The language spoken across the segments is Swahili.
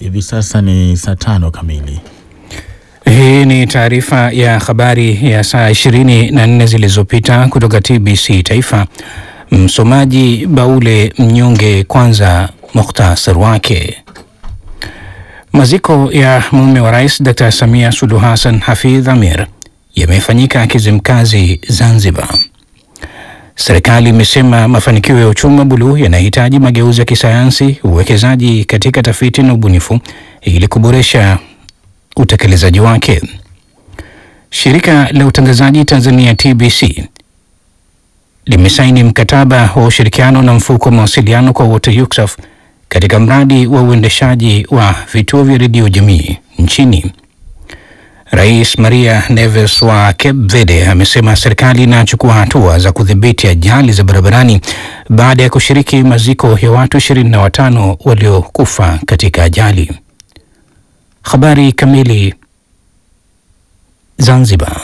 Hivi sasa ni saa tano kamili. Hii ni taarifa ya habari ya saa 24 zilizopita kutoka TBC Taifa. Msomaji Baule Mnyonge. Kwanza mukhtasar wake. Maziko ya mume wa rais Dr. Samia Suluhu Hassan Hafidh Amir yamefanyika Kizimkazi, Zanzibar. Serikali imesema mafanikio ya uchumi wa buluu yanahitaji mageuzi ya kisayansi, uwekezaji katika tafiti na ubunifu ili kuboresha utekelezaji wake. Shirika la utangazaji Tanzania TBC limesaini mkataba wa ushirikiano na mfuko wa mawasiliano kwa wote UCSAF katika mradi wa uendeshaji wa vituo vya redio jamii nchini. Rais Maria Neves wa Cape Verde amesema serikali inachukua hatua za kudhibiti ajali za barabarani baada ya kushiriki maziko ya watu 25 waliokufa katika ajali. Habari kamili. Zanzibar.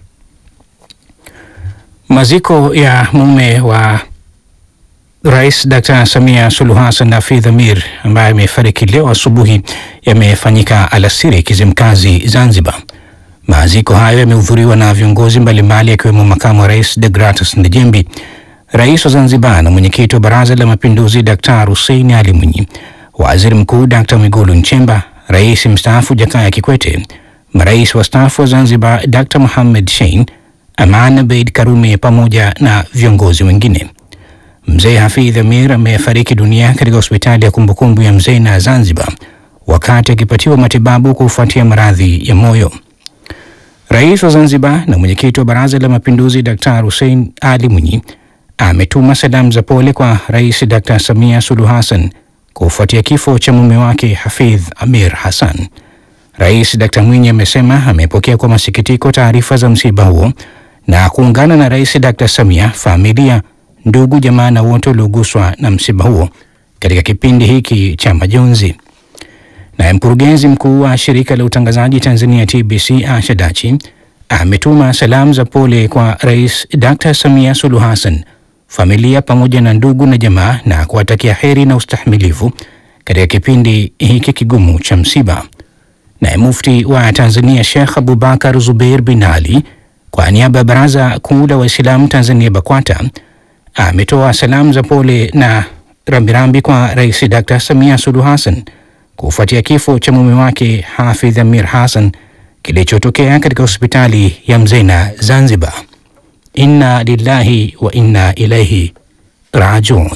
Maziko ya mume wa Rais Dr. Samia Suluhu Hassan Hafidh Amir ambaye amefariki leo asubuhi yamefanyika alasiri Kizimkazi, Zanzibar. Maziko hayo yamehudhuriwa na viongozi mbalimbali akiwemo makamu wa rais Degratus Ndejembi, rais wa Zanzibar na mwenyekiti wa Baraza la Mapinduzi Dr. Hussein Ali Mwinyi, waziri mkuu Dr. Mwigulu Nchemba, rais mstaafu Jakaya Kikwete, marais wastaafu wa Zanzibar Dr. Mohamed Shein, Aman Abeid Karume pamoja na viongozi wengine. Mzee Hafidh Amir amefariki dunia katika hospitali ya kumbukumbu ya mzee na Zanzibar wakati akipatiwa matibabu kufuatia maradhi ya moyo. Rais wa Zanzibar na mwenyekiti wa Baraza la Mapinduzi Dr. Hussein Ali Mwinyi ametuma salamu za pole kwa Rais Dr. Samia Suluhu Hassan kufuatia kifo cha mume wake Hafidh Amir Hassan. Rais Dr. Mwinyi amesema amepokea kwa masikitiko taarifa za msiba huo na kuungana na Rais Dr. Samia, familia, ndugu, jamaa na wote walioguswa na msiba huo katika kipindi hiki cha majonzi. Naye mkurugenzi mkuu wa shirika la utangazaji Tanzania TBC Asha Dachi ametuma salamu za pole kwa Rais Dr. Samia Suluhu Hassan, familia pamoja na ndugu na jamaa na kuwatakia heri na ustahimilivu katika kipindi hiki kigumu cha msiba. Naye mufti wa Tanzania Sheikh Abubakar Zubeir bin Ali kwa niaba ya Baraza Kuu la Waislamu Tanzania BAKWATA ametoa salamu za pole na rambirambi kwa Rais Dr. Samia Suluhu Hassan kufuatia kifo cha mume wake Hafidh Amir Hassan kilichotokea katika hospitali ya Mzena Zanzibar. Inna lillahi wa inna ilaihi rajiun.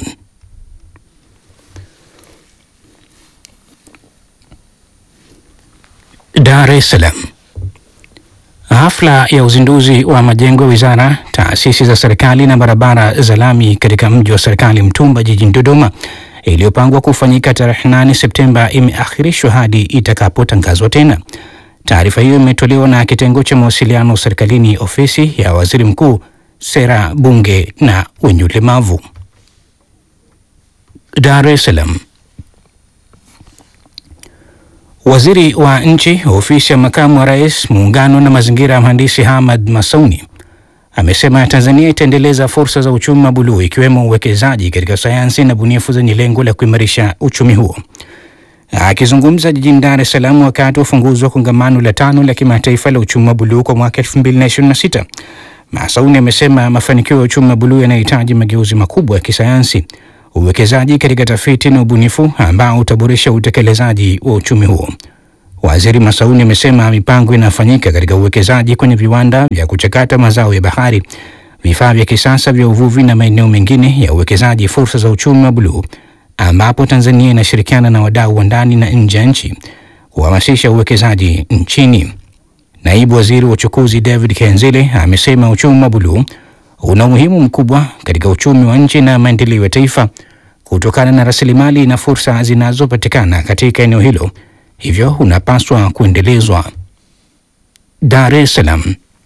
Dar es Salaam. Hafla ya uzinduzi wa majengo ya wizara, taasisi za serikali na barabara za lami katika mji wa serikali Mtumba jijini Dodoma iliyopangwa kufanyika tarehe 8 Septemba imeahirishwa hadi itakapotangazwa tena. Taarifa hiyo imetolewa na kitengo cha mawasiliano serikalini, ofisi ya waziri mkuu, sera, bunge na wenye ulemavu. Dar es Salaam. Waziri wa nchi ofisi ya makamu wa rais muungano na mazingira ya mhandisi Hamad Masauni amesema Tanzania itaendeleza fursa za uchumi wa buluu ikiwemo uwekezaji katika sayansi na bunifu zenye lengo la kuimarisha uchumi huo. Akizungumza jijini Dar es Salaam wakati wa ufunguzi wa kongamano la tano la kimataifa la uchumi wa buluu kwa mwaka 2026, Masauni amesema mafanikio ya uchumi wa buluu yanahitaji mageuzi makubwa ya kisayansi, uwekezaji katika tafiti na ubunifu ambao utaboresha utekelezaji wa uchumi huo. Waziri Masauni amesema mipango inafanyika katika uwekezaji kwenye viwanda vya kuchakata mazao ya bahari, vifaa vya kisasa vya uvuvi na maeneo mengine ya uwekezaji fursa za uchumi wa buluu, ambapo Tanzania inashirikiana na wadau wa ndani na nje ya nchi kuhamasisha uwekezaji nchini. Naibu Waziri wa Uchukuzi David Kenzile amesema uchumi wa buluu una umuhimu mkubwa katika uchumi wa nchi na maendeleo ya taifa kutokana na rasilimali na fursa zinazopatikana katika eneo hilo, hivyo unapaswa kuendelezwa. Dar es Salaam.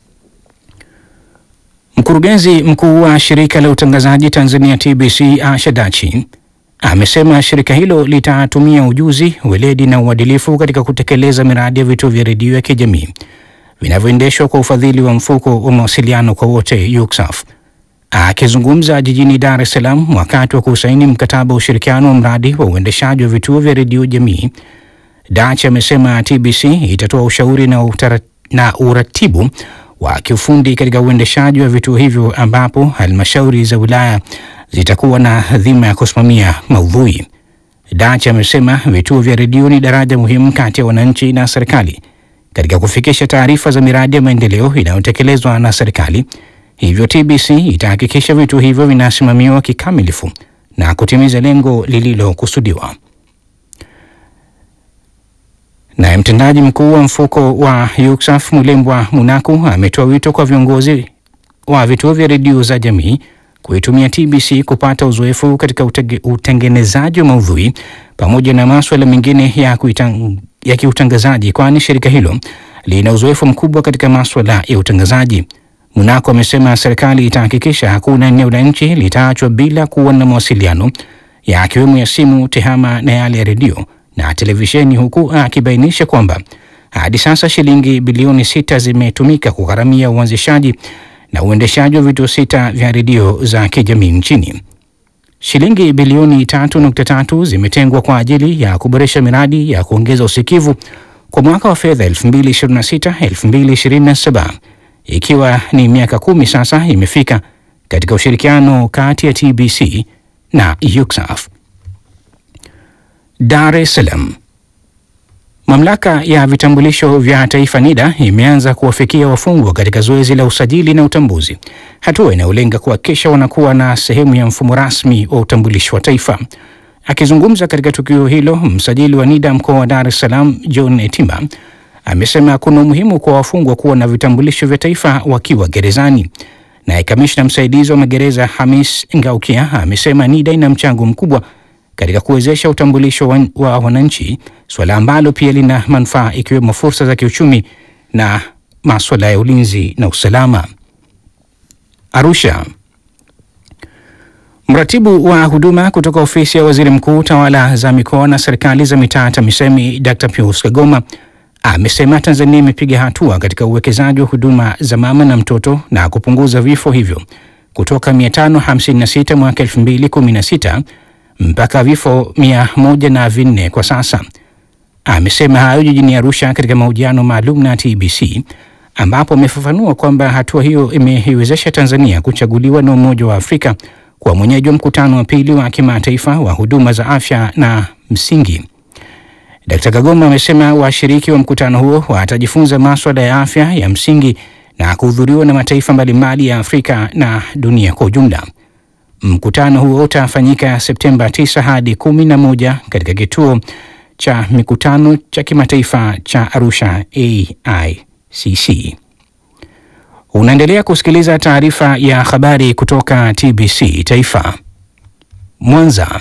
Mkurugenzi mkuu wa shirika la utangazaji Tanzania TBC Asha Dachi amesema shirika hilo litatumia ujuzi, weledi na uadilifu katika kutekeleza miradi ya vituo vya redio ya kijamii vinavyoendeshwa kwa ufadhili wa mfuko wa mawasiliano kwa wote UCSAF. Akizungumza jijini Dar es Salaam wakati wa kusaini mkataba wa ushirikiano wa mradi wa uendeshaji wa vituo vya redio jamii, Dach amesema TBC itatoa ushauri na, utara, na uratibu wa kiufundi katika uendeshaji wa vituo hivyo ambapo halmashauri za wilaya zitakuwa na dhima ya kusimamia maudhui. Dach amesema vituo vya redio ni daraja muhimu kati ya wananchi na serikali katika kufikisha taarifa za miradi ya maendeleo inayotekelezwa na serikali. Hivyo TBC itahakikisha vituo hivyo vinasimamiwa kikamilifu na kutimiza lengo lililokusudiwa. Naye mtendaji mkuu wa mfuko wa UCSAF Mulembwa Munaku ametoa wito kwa viongozi wa vituo vya redio za jamii kuitumia TBC kupata uzoefu katika utege, utengenezaji wa maudhui pamoja na maswala mengine ya, kuitang, ya kiutangazaji kwani shirika hilo lina uzoefu mkubwa katika maswala ya utangazaji. Munako amesema serikali itahakikisha hakuna eneo la nchi litaachwa bila kuwa na mawasiliano yakiwemo ya simu, tehama na yale ya redio na televisheni, huku akibainisha kwamba hadi sasa shilingi bilioni sita zimetumika kugharamia uanzishaji na uendeshaji wa vituo sita vya redio za kijamii nchini. Shilingi bilioni tatu nukta tatu zimetengwa kwa ajili ya kuboresha miradi ya kuongeza usikivu kwa mwaka wa fedha 2026 2027 ikiwa ni miaka kumi sasa imefika katika ushirikiano kati ya TBC na UCSAF. Dar es Salaam. Mamlaka ya vitambulisho vya taifa NIDA imeanza kuwafikia wafungwa katika zoezi la usajili na utambuzi, hatua inayolenga kuhakikisha wanakuwa na sehemu ya mfumo rasmi wa utambulisho wa taifa. Akizungumza katika tukio hilo, msajili wa NIDA mkoa wa Dar es Salaam John Etimba amesema kuna umuhimu kwa wafungwa kuwa na vitambulisho vya taifa wakiwa gerezani. Naye kamishna msaidizi wa magereza Hamis Ngaukia amesema NIDA ina mchango mkubwa katika kuwezesha utambulisho wa, wa wananchi, suala ambalo pia lina manufaa ikiwemo fursa za kiuchumi na maswala ya ulinzi na usalama. Arusha. Mratibu wa huduma kutoka ofisi ya waziri mkuu tawala za mikoa na serikali za mitaa TAMISEMI Dr. Pius Kagoma amesema Tanzania imepiga hatua katika uwekezaji wa huduma za mama na mtoto na kupunguza vifo hivyo kutoka 556 mwaka 2016 mpaka vifo mia moja na vinne kwa sasa. Amesema hayo jijini Arusha katika mahojiano maalum na TBC ambapo amefafanua kwamba hatua hiyo imeiwezesha Tanzania kuchaguliwa na Umoja wa Afrika kwa mwenyeji wa mkutano wa pili wa kimataifa wa huduma za afya na msingi. Dkt. Kagoma amesema washiriki wa mkutano huo watajifunza maswala ya afya ya msingi na kuhudhuriwa na mataifa mbalimbali ya Afrika na dunia kwa ujumla. Mkutano huo utafanyika Septemba 9 hadi 11 katika kituo cha mikutano cha kimataifa cha Arusha AICC. Unaendelea kusikiliza taarifa ya habari kutoka TBC Taifa. Mwanza.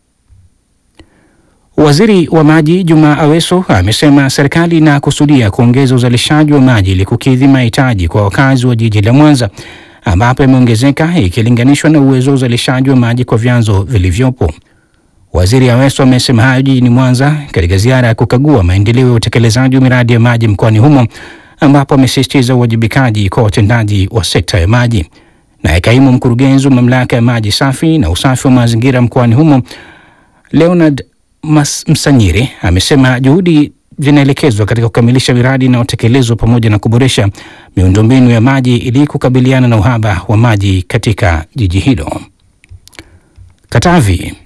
Waziri wa Maji Juma Aweso amesema serikali inakusudia kuongeza uzalishaji wa maji ili kukidhi mahitaji kwa wakazi wa jiji la Mwanza ambapo imeongezeka ikilinganishwa na uwezo wa uzalishaji wa maji kwa vyanzo vilivyopo. Waziri Aweso amesema hayo jijini Mwanza katika ziara ya kukagua maendeleo ya utekelezaji wa miradi ya maji mkoani humo ambapo amesisitiza uwajibikaji kwa watendaji wa sekta ya maji. Naye kaimu mkurugenzi wa mamlaka ya maji safi na usafi wa mazingira mkoani humo Leonard Mas Msanyiri amesema juhudi zinaelekezwa katika kukamilisha miradi inayotekelezwa pamoja na kuboresha miundombinu ya maji ili kukabiliana na uhaba wa maji katika jiji hilo. Katavi.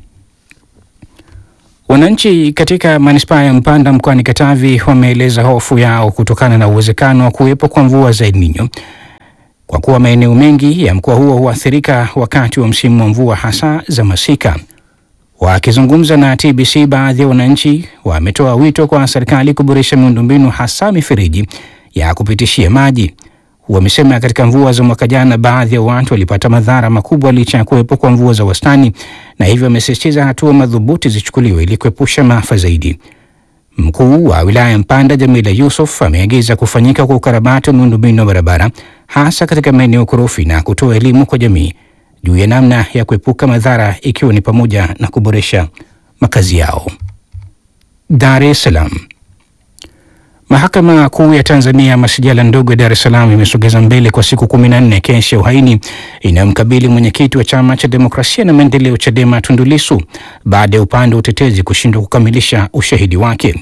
Wananchi katika manispaa ya Mpanda mkoani Katavi wameeleza hofu yao kutokana na uwezekano wa kuwepo kwa mvua za El Nino kwa kuwa maeneo mengi ya mkoa huo huathirika wakati wa msimu wa mvua hasa za masika. Wakizungumza na TBC, baadhi ya wananchi wametoa wito kwa serikali kuboresha miundombinu hasa mifereji ya kupitishia maji. Wamesema katika mvua za mwaka jana baadhi ya watu walipata madhara makubwa licha ya kuwepo kwa mvua za wastani, na hivyo wamesisitiza hatua madhubuti zichukuliwe ili kuepusha maafa zaidi. Mkuu wa wilaya ya Mpanda Jamila Yusuf ameagiza kufanyika kwa ukarabati wa miundombinu ya barabara hasa katika maeneo korofi na kutoa elimu kwa jamii juu ya namna ya kuepuka madhara ikiwa ni pamoja na kuboresha makazi yao. Dar es Salaam. Mahakama Kuu ya Tanzania masijala ndogo ya Dar es Salaam imesogeza mbele kwa siku kumi na nne kesi ya uhaini inayomkabili mwenyekiti wa Chama cha Demokrasia na Maendeleo, CHADEMA, Tundu Lissu baada ya upande wa utetezi kushindwa kukamilisha ushahidi wake. Juu ya namna ya kuepuka madhara ikiwa ni pamoja na kuboresha makazi yao. Dar es Salaam. Mahakama Kuu ya Tanzania masijala ndogo ya Dar es Salaam imesogeza mbele kwa siku kumi na nne kesi ya uhaini inayomkabili mwenyekiti wa Chama cha Demokrasia na Maendeleo, CHADEMA, Tundu Lissu baada ya upande wa utetezi kushindwa kukamilisha ushahidi wake.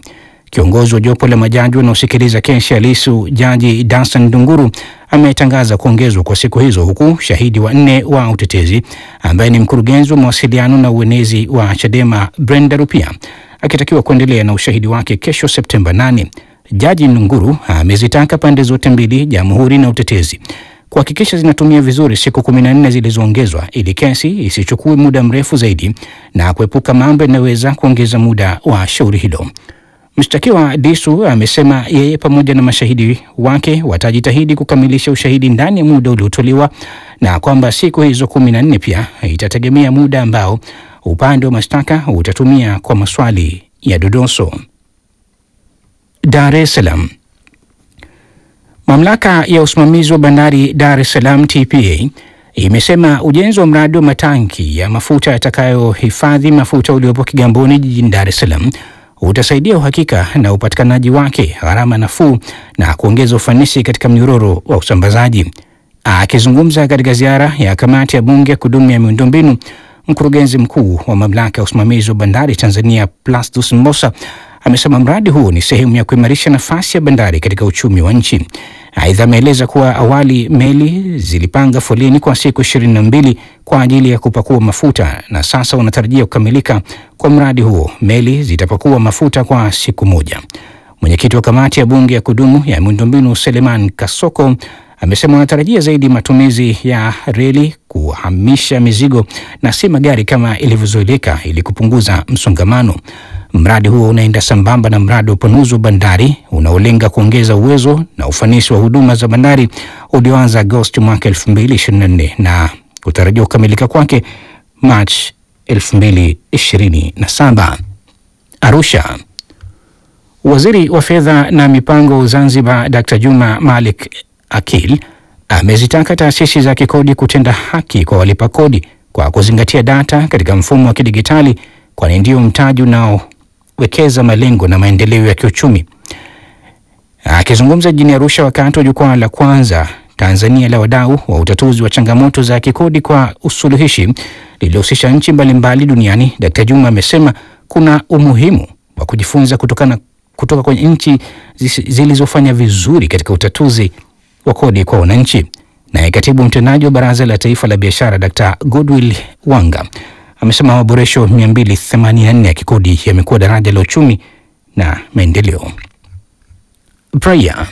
Kiongozi wa jopo la majaji wanaosikiliza kesi ya Lissu, Jaji Dansan Ndunguru ametangaza kuongezwa kwa siku hizo, huku shahidi wa nne wa utetezi ambaye ni mkurugenzi wa mawasiliano na uenezi wa Chadema Brenda Rupia akitakiwa kuendelea na ushahidi wake kesho Septemba 8. Jaji Ndunguru amezitaka pande zote mbili, jamhuri na utetezi, kuhakikisha zinatumia vizuri siku kumi na nne zilizoongezwa ili kesi isichukue muda mrefu zaidi na kuepuka mambo yanayoweza kuongeza muda wa shauri hilo. Mshtakiwa Lissu amesema yeye pamoja na mashahidi wake watajitahidi kukamilisha ushahidi ndani ya muda uliotolewa na kwamba siku hizo kumi na nne pia itategemea muda ambao upande wa mashtaka utatumia kwa maswali ya dodoso. Dar es Salaam. Mamlaka ya usimamizi wa bandari Dar es Salaam TPA imesema ujenzi wa mradi wa matanki ya mafuta yatakayohifadhi mafuta uliopo Kigamboni jijini Dar es Salaam utasaidia uhakika na upatikanaji wake, gharama nafuu na kuongeza ufanisi katika mnyororo wa usambazaji. Akizungumza katika ziara ya kamati ya bunge ya kudumu ya miundombinu, mkurugenzi mkuu wa mamlaka ya usimamizi wa bandari Tanzania Plastus Mbosa amesema mradi huo ni sehemu ya kuimarisha nafasi ya bandari katika uchumi wa nchi. Aidha, ameeleza kuwa awali meli zilipanga foleni kwa siku ishirini na mbili kwa ajili ya kupakua mafuta na sasa wanatarajia kukamilika kwa mradi huo, meli zitapakua mafuta kwa siku moja. Mwenyekiti wa kamati ya bunge ya kudumu ya miundombinu Seleman Kasoko amesema wanatarajia zaidi matumizi ya reli kuhamisha mizigo na si magari kama ilivyozoeleka ili kupunguza msongamano. Mradi huo unaenda sambamba na mradi wa upanuzi wa bandari unaolenga kuongeza uwezo na ufanisi wa huduma za bandari ulioanza Agosti mwaka 2024 na kutarajiwa kukamilika kwake Machi 2027. Arusha. Waziri wa fedha na mipango Zanzibar Dr. Juma Malik Akil amezitaka taasisi za kikodi kutenda haki kwa walipa kodi kwa kuzingatia data katika mfumo wa kidigitali kwani ndio mtaji unaowekeza malengo na maendeleo ya kiuchumi. Akizungumza jijini Arusha wakati wa jukwaa la kwanza Tanzania la wadau wa utatuzi wa changamoto za kikodi kwa usuluhishi lililohusisha nchi mbalimbali duniani, Dkt. Juma amesema kuna umuhimu wa kujifunza kutokana kutoka kwenye nchi zilizofanya vizuri katika utatuzi wa kodi kwa wananchi. Naye katibu mtendaji wa Baraza la Taifa la Biashara Dkt. Goodwill Wanga amesema maboresho 284 ya kikodi yamekuwa daraja la uchumi na maendeleo. Praia.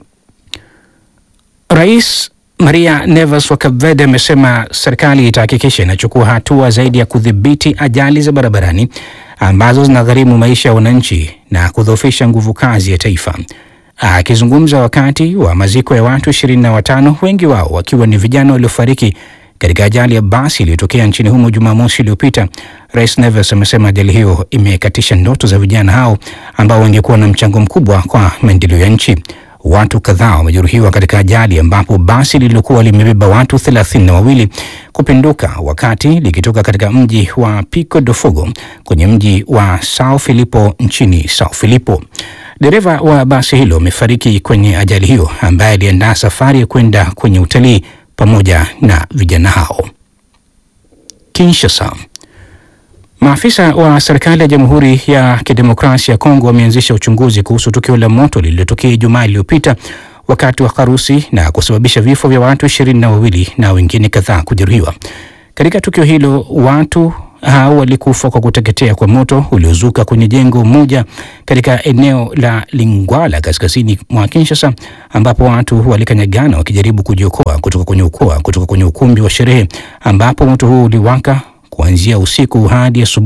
Rais Maria Neves wa Cape Verde amesema serikali itahakikisha inachukua hatua zaidi ya kudhibiti ajali za barabarani ambazo zinagharimu maisha ya wananchi na kudhoofisha nguvu kazi ya taifa. Akizungumza wakati wa maziko ya watu ishirini na watano, wengi wao wakiwa ni vijana waliofariki katika ajali ya basi iliyotokea nchini humo Jumamosi iliyopita, Rais Neves amesema ajali hiyo imekatisha ndoto za vijana hao ambao wangekuwa na mchango mkubwa kwa maendeleo ya nchi. Watu kadhaa wamejeruhiwa katika ajali ambapo basi lililokuwa limebeba watu thelathini na wawili kupinduka wakati likitoka katika mji wa Pico do Fogo kwenye mji wa Sao Filipo nchini Sao Filipo. Dereva wa basi hilo amefariki kwenye ajali hiyo, ambaye aliandaa safari ya kwenda kwenye utalii pamoja na vijana hao. Kinshasa. Maafisa wa serikali ya Jamhuri ya Kidemokrasia ya Kongo wameanzisha uchunguzi kuhusu tukio la moto lililotokea Ijumaa iliyopita wakati wa harusi na kusababisha vifo vya watu ishirini na wawili na wengine kadhaa kujeruhiwa. Katika tukio hilo watu hao walikufa kwa kuteketea kwa moto uliozuka kwenye jengo moja katika eneo la Lingwala kaskazini mwa Kinshasa, ambapo watu walikanyagana wakijaribu kujiokoa kutoka kwenye ukoa kutoka kwenye ukumbi wa sherehe ambapo moto huo uliwaka kuanzia usiku hadi asubuhi.